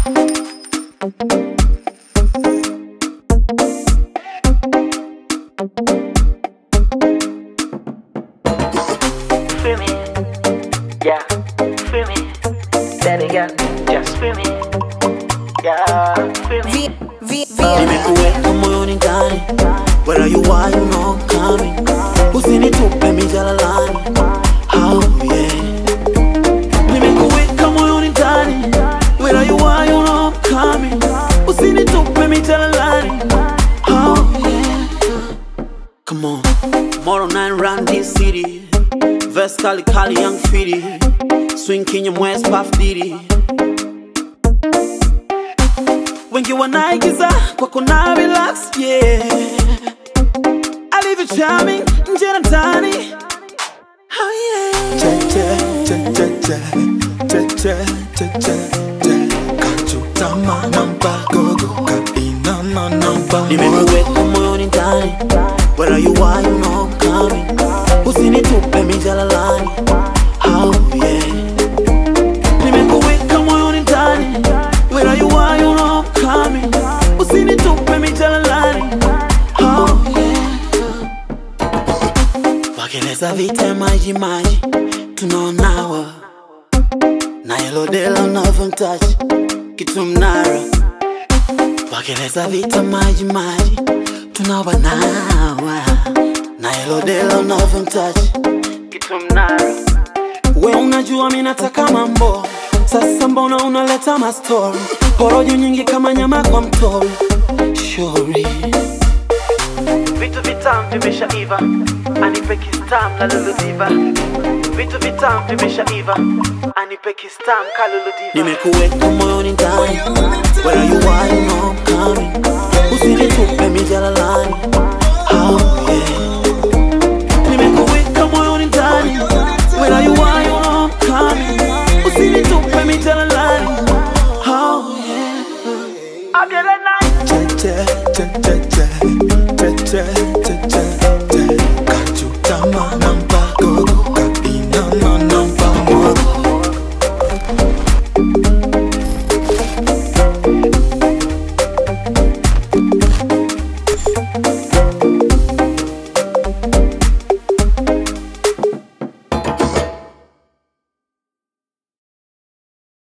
Feel me, yeah, feel me, baby girl, just feel me, yeah, feel me. V, V, V, nimekuweka moyoni ndani where you are you know I'm coming usinitupe mijalalani oh yeah nimekuweka moyoni ndani where you are you know I'm coming usinitupe mijalalani oh yeah come on Tomorrow night run this city Verse kali kali young fitty Swing Kenya West Puff Diddy wengi wanaigiza kwa kuna relax yeah alivyo charming nje na ndani oh yeah che che che che che che che che che che kachutama namba gogo ka inama namba moyo nimekuweka moyoni ndani where you are you know I'm coming usinitupe mijalalani oh yeah nimekuweka moyoni ndani where you are you know I'm coming usinitupe mijalalani oh yeah wakeleza vita maji maji tunaonawa na elodela unavyomtachi kitu mnara wakeleza vita maji maji tunawanawa na elodela unavyomtachi kitu mnara we unajua mi nataka mambo sasa mbona unaleta mastori porojo nyingi kama nyama kwa mtori shori Vitu vitamu vimeshaiva, anipe kistam kalulu diva. Vitu vitamu vimeshaiva, anipe kistam kalulu diva. nimekuweka moyoni ndani where you are you know I'm coming usinitupe mijalala